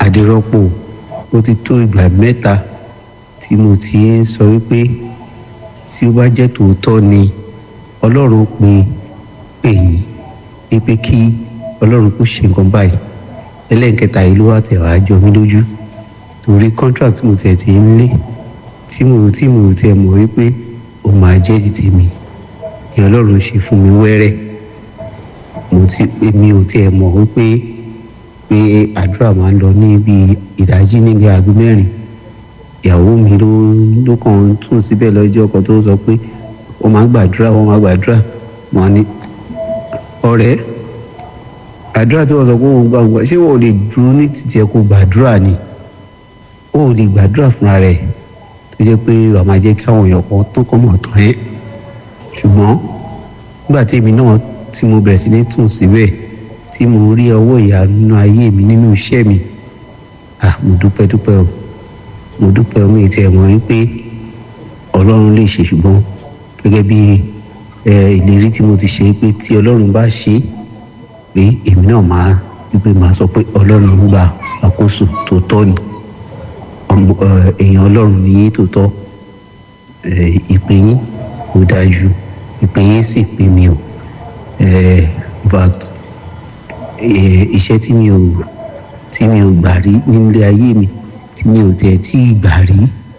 àdìrọ́pò ó ti tó ìgbà mẹ́ta tí mo ti ń sọ wípé tí ó bá jẹ́ tòótọ́ ni ọlọ́run pe pè yín wípé kí ọlọ́run kó ṣe nǹkan báyìí ẹlẹ́nkẹta yìí ló wà tẹ̀ wá jọ mí lójú torí contract mo tẹ̀ ti ń lé tí mo tí mo tẹ̀ mọ̀ wípé ó máa jẹ́ ti tèmi ni ọlọ́run ṣe fún mi wẹ́rẹ́ mo ti èmi ò tiẹ̀ mọ̀ wípé pé àdúrà máa ń lọ ní bíi ìdájí níbi aago mẹ́rin ìyàwó mi ló ló kàn tún síbẹ̀ lọ́jọ́ kan tó sọ pé wọ́n máa gbàdúrà wọ́n máa gbàdúrà mọ́ ni ọ̀rẹ́ àdúrà tí wọ́n sọ pé wọ́n gbàgbọ́ ṣé wọ́n ò lè dúró ní títí ẹ̀ kó gbàdúrà ni ó ò lè gbàdúrà fúnra rẹ̀ tó jẹ́ pé wàá máa jẹ́ kí àwọn èèyàn kan tó kọ́ mọ̀ tán ẹ́ ṣùgbọ́n nígbà tí èmi náà tí mo bẹ̀rẹ̀ sí ní tún síbẹ̀ tí mo rí ọwọ́ ìyanu nínú ayé mi nínú iṣẹ́ mi ah mo dúpẹ́ dúpẹ́ o mo dúpẹ́ o mi ti ẹ̀ mọ̀ wípé ọlọ́run lè ṣe ṣùgbọ́n gẹ́gẹ́ bí ìlérí tí mo ti ṣe pé tí ọlọ́run bá ṣe pé èmi náà máa wípé máa sọ pé ọlọ́run gba àkóso tó tọ́ ni èèyàn ọlọ́run ní yín tó tọ́ ìpè yín kò dájú ìpè yín sì pè mí o in fact iṣẹ́ tí mi ò tí mi ò gbà rí nílé ayé mi tí mi ò tẹ̀ tí ì gbà rí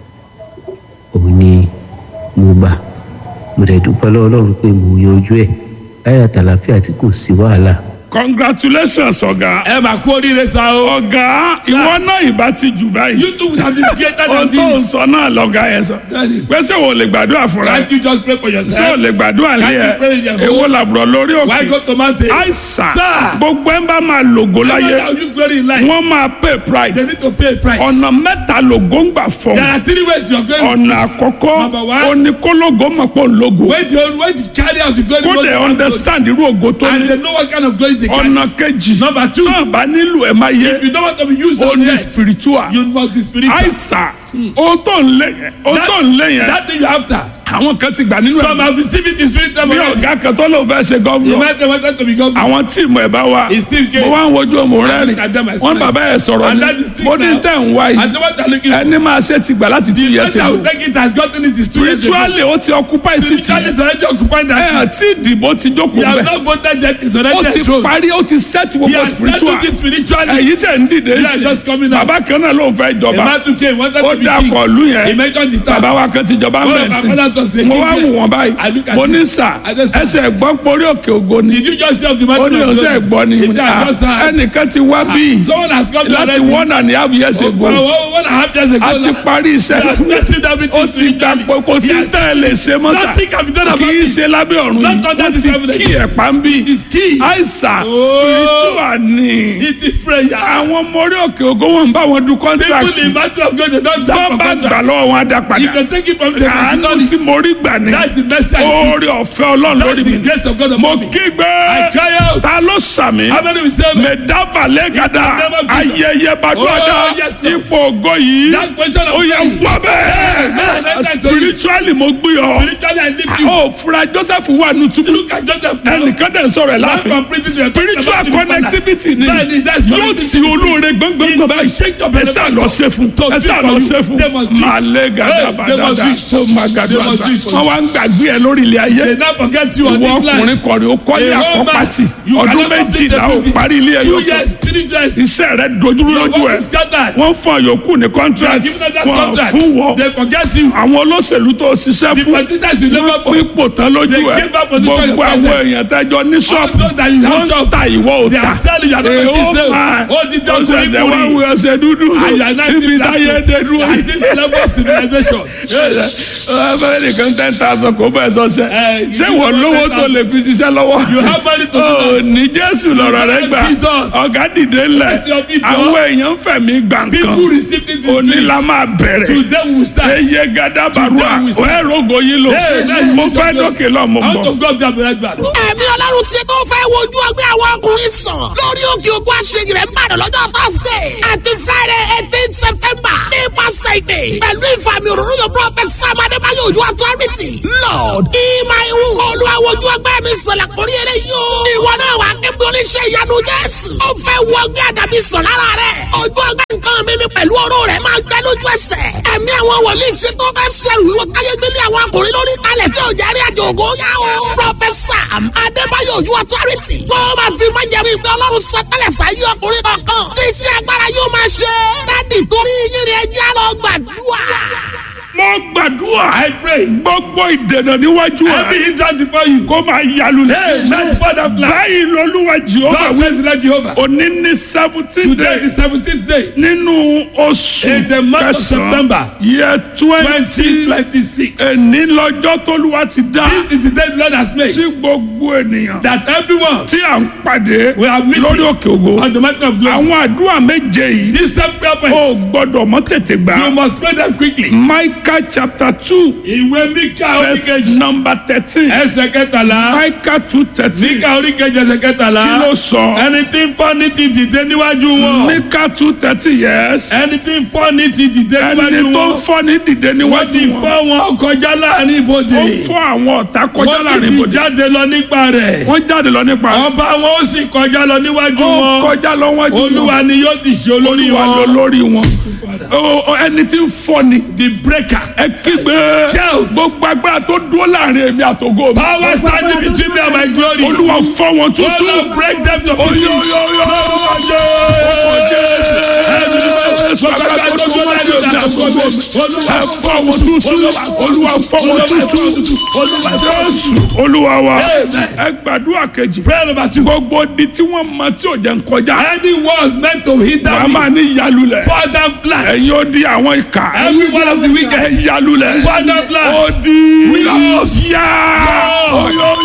òun ni mo gbà mo dẹ̀ dúpẹ́ lọ́wọ́ ọlọ́run pé mo yanjú ẹ̀ láyà tàlàfíà tí kò sí wàhálà. congratulations ọ̀gá. ẹ máa kú oríire sa o. ọ̀gá ìwọ náà ìbá ti jù báyìí. you too would have been greater ohun than tó ń this. sọ náà lọ́gá yẹn sọ. Daddy. pèsè wo lè gbàdúrà fúnra can't ẹ. you just pray for ṣé o yourself. lè gbàdúrà Can't lé you pray in ẹ. your home? èwo làbúrò lórí why òkè. go to mountain. àìsàn Sir. gbogbo ẹ̀ ń bá máa lògó Everyone láyé that use glory in life. wọ́n máa pay price. they need to pay a price. ọ̀nà mẹ́ta lògó ń gbà fọ́. there are three ways you are going. ọ̀nà àkọ́kọ́ Number one. oníkólógó mọ̀ pé òun lógo. when the when the carry out the glory. kó goes lè to God, understand irú ògo tó and ní. they know what kind of glory they carry. ọ̀nà kejì Number two. tó bá nílò ẹ̀ máa yé if you don't want to be used ó on ní the earth. spiritual you must be spiritual. àìsàn ohun tó ń lé yẹn ohun tó ń lé yẹn that thing you after. àwọn kan ti gbà nínú some ẹ̀ have received it in spirit time bí already. ọ̀gá kan tó lóun fẹ́ ṣe you gọ́vnọ̀ might have wanted to be governor. àwọn tíìmù ẹ̀ bá wà He still came. mo wá ń wojú ọmọ rẹ look at them, I rìn smile. wọn bàbá ẹ̀ sọ̀rọ̀ And ni that is true mo ní now. tẹ̀ ń wá and yìí the one that looking for. ẹni máa ṣe ti gbà láti two years the person ago who take it has gotten it is two years ago. spiritually ó ti occupy sí ti spiritually is already occupied ẹ̀ that seat. àti ìdìbò ti jókòó he has bẹ́ẹ̀ not voted yet he is ó already ti enthroned. parí ó ti set he gbogbo has spiritual settled it spiritually. èyí sẹ̀ ń dìde They are sí just coming out. bàbá kan náà ló ń fẹ́ a jọba man too came wanted ó to be dá king. akọ̀lù he yẹn mentioned the bàbá town. wa kan ti jọba ń One bẹ̀ of sí our fathers was a mo king wá there. wù wọ́n I báyìí look at mo him. ní sà I just- ẹsẹ̀ gbọ́ porí òkè ògo ni did you just see of the ó man ní of ọ̀sẹ̀ gbọ́ ni He said, I just heard. ẹnìkan ti wá bí someone has come to láti already. one and a half years Oh, ago one one and a half years ago. a ti now. parí He has iṣẹ́ settled everything ó ti gbà pé kò sí He has- tẹ́ ẹ lè ṣe mọ́ sà Nothing can be done about kì í it. ṣe lábẹ́ ọ̀run Not yìí under wọ́n this ti heaven. kí ẹ̀ pa ń bí It is key. àìsàn Oh. spiritual ni It is prayer. àwọn ọmọ orí òkè ògo wọn ń bá wọn du People contract in battle of God they don't jump wọ́n for bá gbà contract. lọ́wọ́ wọn á dá If padà they take it from them, they should àánú not tí mo rí gbà ní That's the best I see. oore ọ̀fẹ́ ọlọ́run lórí That's mi the grace of God mo upon me. kígbe I cry out. ta ló sàmì How many will say amen? mẹdáfà lẹ́gàdà In the name of Jesus. ayẹyẹ bàdúràdà Oh, yes, Lord. ipò ògo yìí That question of ó yẹ faith. wọ́ Amen. bẹ́ẹ̀ Amen. spiritually mo gbé ọ Spiritually I lift you. ó fura Joseph wà nù túbú Look at Joseph now. ẹnìkan dẹ̀ ń sọ̀rọ̀ ẹ̀ One láàfin from prison they are talking spiritual about him in connectivity ni Bẹ́ẹ̀ ni, that's yóò connectivity. ti olóore gbọ́ngbọ́ngbọ́n báyìí shake your ẹ sá lọ ṣe fún To ẹ sá do lọ for ṣe you. fún They must do it. màálé Hey, gàdá they must bàdàdà do it. tó máa gàdá They must do it for wọn you. wá ń gbàgbé ẹ lórí ilé ayé They now forget you on ìwọ this ọkùnrin line. kọrin ó kọ́lé A Roman, àkọ́pàtì you ọdún cannot complete méjìlá ó everything. parí ilé Two ẹ̀yọ́ years, three years. iṣẹ́ rẹ dojúrú Your lójú work ẹ̀ is scattered. wọ́n fún àyòkù ní They are contract giving us that wọ́n contract. fún wọ́ They forget you. àwọn olóṣèlú tó ṣiṣẹ́ The fún politicians you never wọ́n for. pín ipò tán lójú They ẹ̀ gave up position gbogbo your àwọn presence. èèyàn tẹ́jọ ní ṣọ́ọ̀bù those that you have wọ́n ń shop. ta ìwọ ò They ta are selling, you are not Èè, making ó sales. máa- Ó di jẹ́ ó kúrì ṣẹ̀ṣẹ̀ kúrì. wá wù ẹsẹ̀ dúdú And you are not ibi doing táyé that. dé dúró At this level of civilization. abẹ́rẹ́ nìkan ten thousand kò bẹ́ẹ̀ sọ́sẹ́ Eh, ṣé you wọ́n give lówó them tó lè fi ṣiṣẹ́ lọ́wọ́ You have money to do Ó that. ní jésù lọ́rọ̀ rẹ gbà Jesus. ọ̀gá dìde ńlẹ̀ Bless your people. àwọn èèyàn fẹ̀mí gbà People nǹkan receive it in òní la spirit. máa bẹ̀rẹ̀ Today we will start. eye gada barua Today we start. ẹ rogo yín lò Hey, that's mo Jesus fẹ́ name. dókè lọ mo I want bọ̀. to go up there and be right back. ẹ̀mí ọlọ́run ṣe tó fẹ́ wojú ọgbẹ́ àwọn ọkùnrin sàn lórí òkè òkú àṣeyìí rẹ̀ ń bàdàn lọ́jọ́ thursday àti friday eighteen september nípasẹ̀ ìdè pẹ̀lú ìfàmì òróró yóò prophet sam adébáyé ojú authority lord ìmọ̀ ìwú olùwàwọ̀jú ọgbẹ́ mi sọ̀rọ̀ kórí eré yóò ìwọ náà wà kébí oníṣẹ́ ìyanu jésù ó fẹ́ wọ ọgbẹ́ àdàbí sàn lára rẹ̀ ojú ọgbẹ́ nǹkan lójú ẹsẹ̀. ẹ̀mí àwọn wòlíì ṣe tó bẹ́ sẹ́rù wíwọ káyé gbélé àwọn akùnrin lórí kalẹ̀ tí ò jẹ́ rí àjò ògo yá o. pọfẹsà adébáyọ̀ ojú ọtọ́rìtì. wọ́n máa fi máa jẹ̀mú ìgbẹ́ ọlọ́run sọtẹ́lẹ̀ sáyé ọkùnrin kọ̀ọ̀kan. tí iṣẹ́ agbára yóò máa ṣe. dádì torí yín ni ẹjẹ́ lọ gbàdúrà. mo gbàdúrà. I pray. gbogbo ìdènà níwájú Every ẹ. hindrance before you. kó máa yalu Hey, man, Father, plan. báyìí lolúwa jehova God wí. says like Jehovah. òní ní seventeen Today day is the seventeenth day. nínú oṣù In the month of September. yẹ Twenty twenty twenty six. ẹni lọ́jọ́ tólúwa ti dá This is the day the Lord has made. tí gbogbo ènìyàn That everyone tí à ń pàdé We are meeting lórí òkè ògo on the mountain of glory. àwọn àdúrà méje yìí These seven prayer ó points. gbọ́dọ̀ mọ́ tètè You gbà must pray them quickly. Micah chapter two Ìwé Míkà verse oríkejì. number thirteen Ẹsẹ̀ kẹtàlá. Micah two thirteen Míkà oríkejì ẹsẹ̀ kẹtàlá. kí ló sọ Ẹni tí ń fọ́ ní ti dìde níwájú wọn. Micah two thirteen yes Ẹni tí ń fọ́ ní ti dìde ẹni níwájú tó ń wọn. fọ́ ní dìde Wọ́n ti níwájú fọ́ wọn wọn kọjá láàrin ibodè. ó fọ́ àwọn ọ̀tá kọjá Wọ́n ti láàrin ti ibodè jáde lọ nípa rẹ̀. wọ́n jáde lọ nípa Ọba wọn ó sì kọjá lọ níwájú ó wọn. kọjá lọ wájú wọn Olúwa ni yóò ti ṣe olórí olúwa lọ wọn. lórí wọn Ó- ó- ẹni tí ń fọ́ ni The breaker. ẹ kígbe Shout. gbogbo agbára tó dúró láàrin èmi àtògo mi Power standing between me and my glory. olúwa fọ́ wọn tútù Olúwa break them to pieces. ẹ fọ́ wọn tútù olúwa fọ́ wọn tútù jésù olúwa wa ẹ gbàdúrà kejì Prayer number two. gbogbo di tí wọ́n mọ tí ò jẹ́ ń kọjá Anyone meant to hinder wàá me, máa ní yalulẹ̀ Father plant. ẹ̀yin ó di àwọn ìka Every one of the wicked. ẹ yalulẹ̀ Father plant. ó di Yes. yá Yes.